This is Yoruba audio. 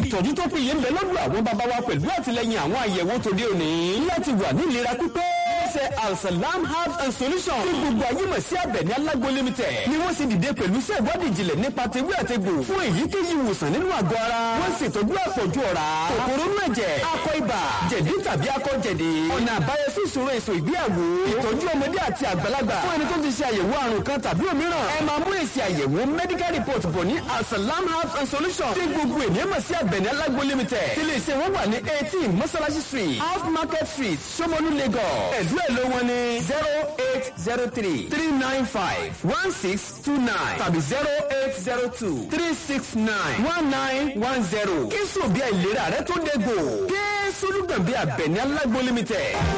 ìtọ́jú tó péye ń bẹ lọ́dọ̀ àwọn bàbá wa pẹ̀lú àtìlẹyìn àwọn àyẹ̀wò tòde òní láti wà ní ìlera pípé iléeṣẹ́ alsalam herbs and solutions tí gbogbo ayé mọ̀ sí Àbẹ̀ní Alágbo limited ni wọ́n sì dìde pẹ̀lú iṣẹ́ ìwádìí ìjìnlẹ̀ nípa tewé àtegbò fún èyíkéyìí ìwòsàn nínú àgọ́ ara wọ́n ṣètọ́jú àpọ̀jù ọ̀rá kòkòrò inú ẹ̀jẹ̀ akọ ibà jẹ̀dí tàbí akọ jẹ̀dí ọ̀nà àbáyọ sí ìṣòro èso ìgbéyàwó ìtọ́jú ọmọdé àti àgbàlagbà fún ẹni tó ti ṣe àyẹ̀wò àrùn kan tàbí òmíràn ẹ máa mú èsì àyẹ̀wò medical report bọ̀ ní alsalam herbs and solutions tí gbogbo ènìyàn mọ̀ sí Àbẹ̀ní Alágbo limited tí ilé iṣẹ́ wọn wà ní eighteen mọ́sálásí street off market street Ṣómólú Lagos ẹ̀dú ẹ̀ ló wọn ní zero eight zero three three nine five one six two nine tàbí zero eight zero two three six nine one nine one zero kí sòbí àìlera rẹ tó dégò kí solúgbàgbé Àbẹ̀ní Alágbo limited.